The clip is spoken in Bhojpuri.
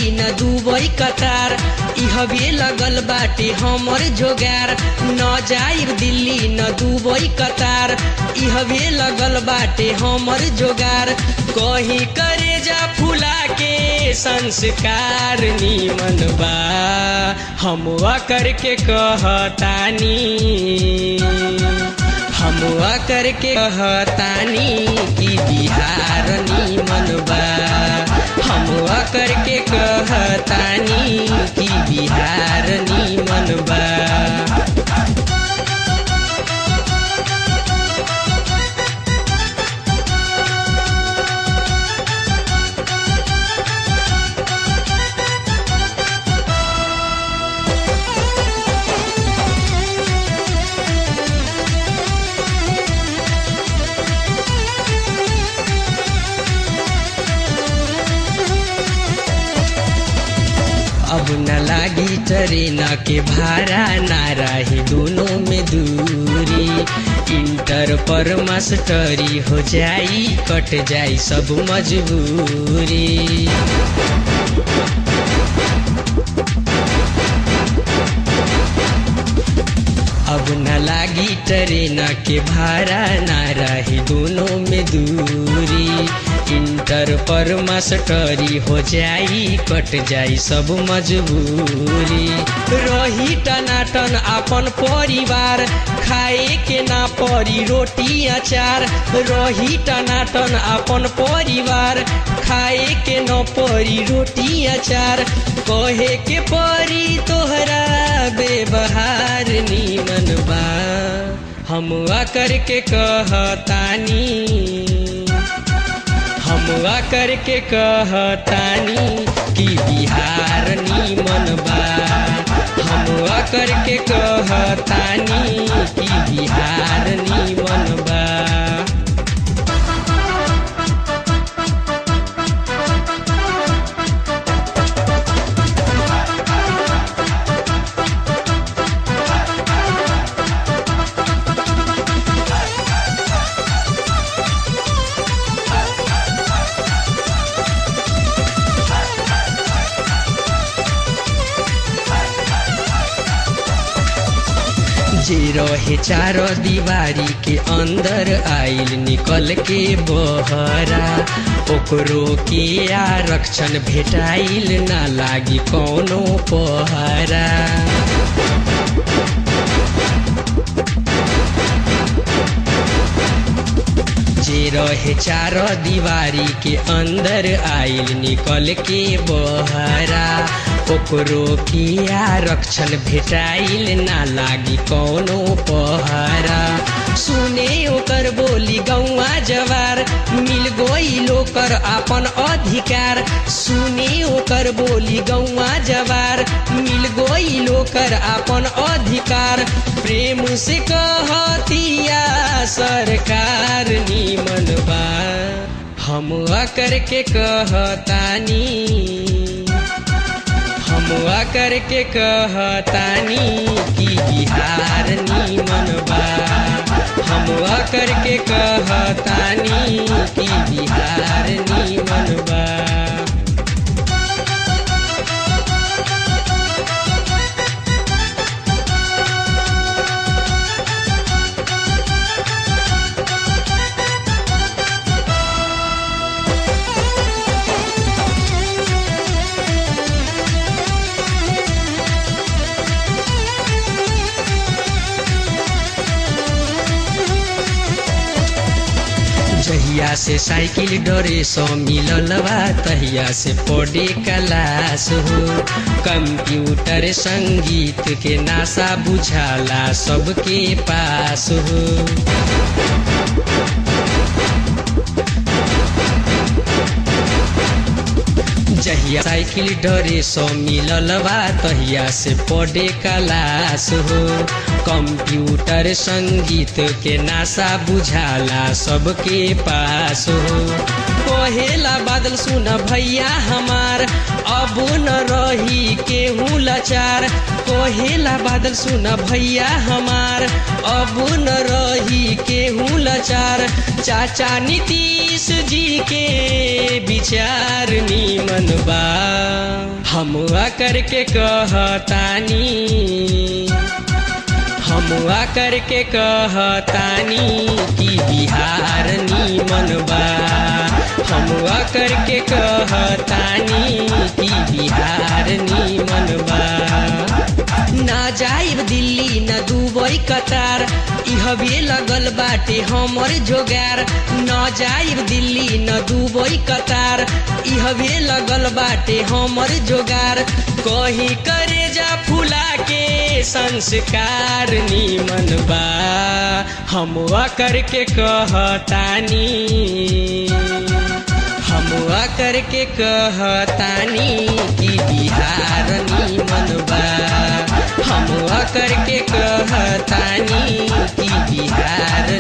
दिल्ली न दुबई कतार इहबे लगल बाटे हमर जोगार न जाइब दिल्ली न दुबई कतार इहबे लगल बाटे हमर जोगार कहीं करे जा फुला के संस्कार निमन बा हम करके कहतानी हम करके कहतानी कि बिहार निमन बा हम करके कहतानी कि बिहार निमन बा अब न लागी ट्रेन के भाड़ा ना रही दोनों में दूरी इंटर पर मास्टरी हो जाई कट जाई सब मजबूरी अब न लागी ट्रेन के भाड़ा ना रही दोनों में दूरी इंटर पर मास्टरी हो जाई कट जाई सब मजबूरी रही टनाटन अपन परिवार खाए के ना परी रोटी अचार रही टनाटन अपन परिवार खाए के न परी रोटी अचार कहे के परी तोहरा व्यवहार निमन बा हम करके कहतानी हम करके कहतानी कि बिहार निमन बा हम करके कहतानी कि बिहार निमन बा जे रहे चार दीवारी के अंदर आइल निकल के बहरा ओकरो के आरक्षण भेटाइल ना लागी कौनो पहरा जे रहे चार दीवारी के अंदर आइल निकल के बहरा ओकरो की आरक्षण भेटाइल ना लागी कौनो पहरा सुने ओकर बोली गौआ जवार मिल गई ओकर अपन अधिकार सुने ओकर बोली गौआ जवार मिल गई ओकर अपन अधिकार प्रेम से कहतिया सरकार निमन बा हम करके कहतानी हम करके कहतानी कि बिहार निमन बा हम करके कहतानी कि बिहार निमन बा जहिया से साइकिल डरे सो मिलल बा तहिया से पढ़े क्लास हो कंप्यूटर संगीत के नासा बुझाला सबके पास हो जहिया साइकिल डरे सो मिलल बा तहिया से पढ़े क्लास हो कंप्यूटर संगीत के नासा बुझाला सबके पास हो कहेला बादल सुन भैया हमार अब न रही केहू लाचार कहेला बादल सुन भैया हमार अब न रही केहू लाचार चाचा नीतीश जी के विचार निमन बा हम करके कहतानी हम करके कहतानी कि बिहार निमन बा हम करके कहतानी कि बिहार निमन बा ना जाइब दिल्ली न दुबई कतार इहबे लगल बाटे हमर जोगार न जाइब दिल्ली न दुबई कतार इहबे लगल बाटे हमर जोगार कहीं करे जा फुला के संस्कार निमन बा हम करके कहतानी हम करके कहतानी कि बिहार निमन बा हम करके कहतानी कि बिहार